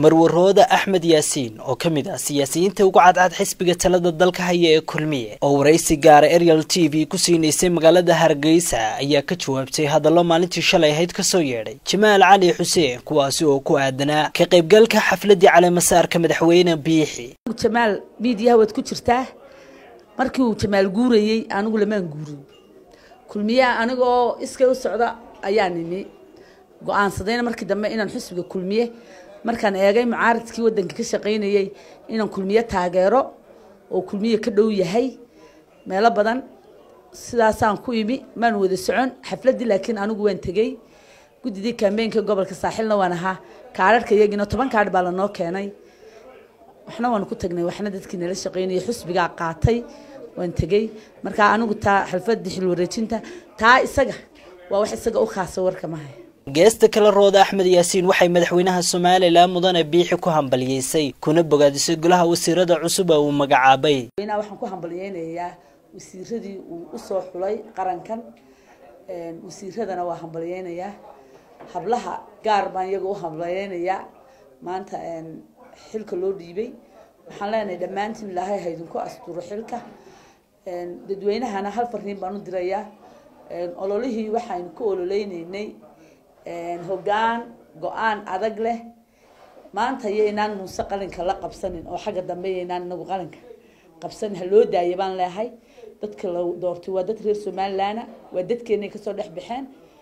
marwarooda axmed yaasiin oo ka mid ah siyaasiyiinta ugu cadcad xisbiga talada dalka haya ee kulmiye oo waraysi gaara ariel t v ku siinaysay magaalada hargeysa ayaa ka jawaabtay hadallo maalintii shalay ahayd kasoo yeedhay jamaal cali xuseen kuwaasi oo ku aadanaa ka qaybgalka xafladii caleemasaarka madaxweyne biixi jamaal miidiyaha waad ku jirtaa markii uu jamaal guurayey anigu lamaan guurin kulmiyaha anigoo iskay u socda ayaa nimi go-aansadayna markii dambe inaan xusbiga kulmiye markaan eegay mucaaradkii wadanka ka shaqaynayey inaan kulmiye taageero oo kulmiye ka dhow yahay meelo badan sidaasaan ku imi maan wada socon xafladii laakiin anigu waan tegey guddidii kambeynka gobolka saaxilna waan ahaa kaararhka iyagiina toban kaadh baa lanoo keenay waxna waan ku tagnay waxna dadkii nala shaqaynayay xusbigaa qaatay waan tegey markaa anigu taa xalfadii xil wareejinta taa isaga waa wax isaga u khaasa warka mahay geesta kale rooda axmed yaasiin waxay madaxweynaha somalilan mudane biixi ku hambalyeysay kuna bogaadisay golaha wasiirada cusub ee uu magacaabay madaxweynaha waxaan ku hambalyeynayaa wasiiradii uu usoo xulay qarankan wasiiradana waa hambalyeynayaa hablaha gaar baan iyaga u hambalyeynayaa maanta xilka loo dhiibay waxaan leenahay dhammaantiin ilaahay haydinku asturo xilka dadweynahana hal fariin baan u dirayaa ololihii waxaynu ku ololeyneynay hoggaan go-aan adag leh maanta yaynaan muuse qalinka la qabsanin oo xagga dambe yaynaan inagu qalinka qabsanin ha loo daaya baan leehay dadka la doortay waa dad reer somalilandna waa dadkeenay kasoo dhex baxeen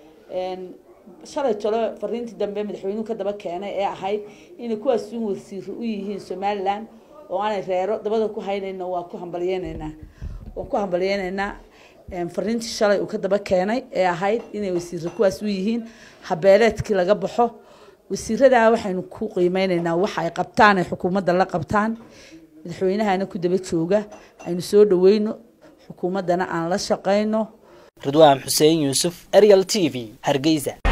shalay tolo fariintii dambe madaxweynuhu ka daba keenay ee ahayd inay kuwaas un wasiiro u yihiin somaliland oo aanay reero dabada ku haynayna waa ku hambalyeyneynaa waan ku hambalyeyneynaa fariintii shalay uu ka daba keenay ee ahayd inay wasiiro kuwaas u yihiin habeeleedkii laga baxo wasiiradaa waxaynu ku qiimeyneynaa waxa ay qabtaan ay xukuumadda la qabtaan madaxweynahana ku daba jooga aynu soo dhaweyno xukuumaddana aan la shaqayno ridwaan xuseen yuusuf ariel t v hargeysa